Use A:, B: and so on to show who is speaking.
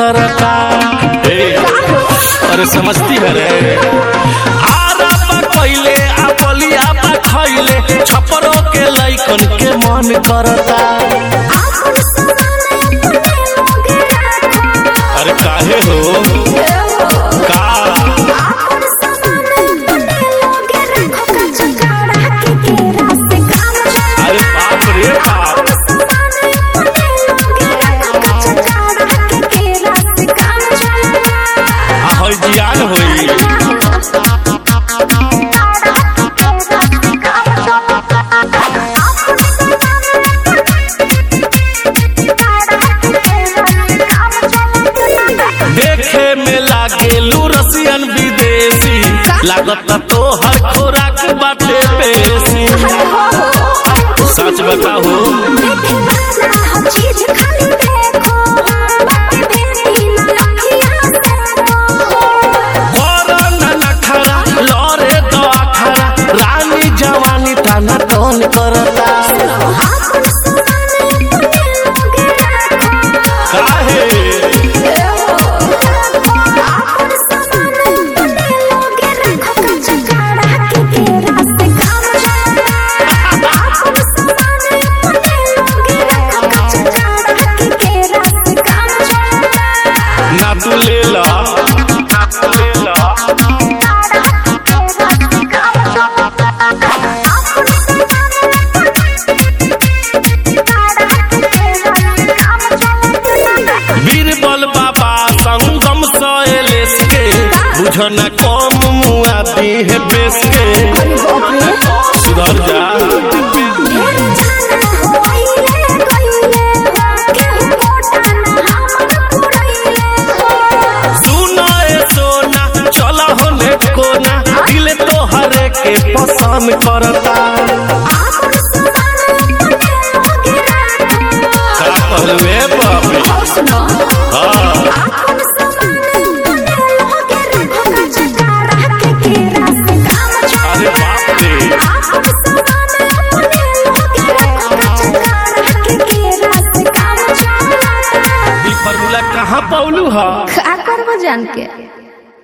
A: करता ए, अरे समझती है रे आरा बा कइले आ बलिया बा खइले छपरो के लइकन के मन करता
B: आपन समान अपने लोगे रखो
A: अरे काहे हो का
B: आपन समान अपने लोगे रखो कच्चा काढ़ा के केरा से काम चला
A: अरे बाप रे बाप
B: आपन समान अपने लोगे रखो कच्चा काढ़ा के केरा से काम चला
A: आ हई जियान होई देखे में लागेलू रसियन विदेशी लागत तो हर खोराक बाटे पेशी सच बताओ
B: चीज खाली देखो बातें बेटी ना लखिया से
A: कोरोना नखरा लरे दो अखरा रानी जवानी ताना टोन करता
B: आपन समान अपने लोगे रखो
A: काहे
B: आपन समान अपने लोगे रखो कच्चा काढ़ा के केरा से काम चला आपन समान अपने लोगे रखो कच्चा काढ़ा के केरा से काम चला
A: ना तू ले ला ना तू ले ला बीरबल बाबा संगम सैलेश के बुझन कम मुआ दी है बेस के सुधर जा सुना ए सोना चला होने कोना दिल तो हरे के पसंद करता का कहलुए बाबे हाँ अरे बाप रे ई फॉर्मूला कहाँ पौलू हा
B: का करबो जान के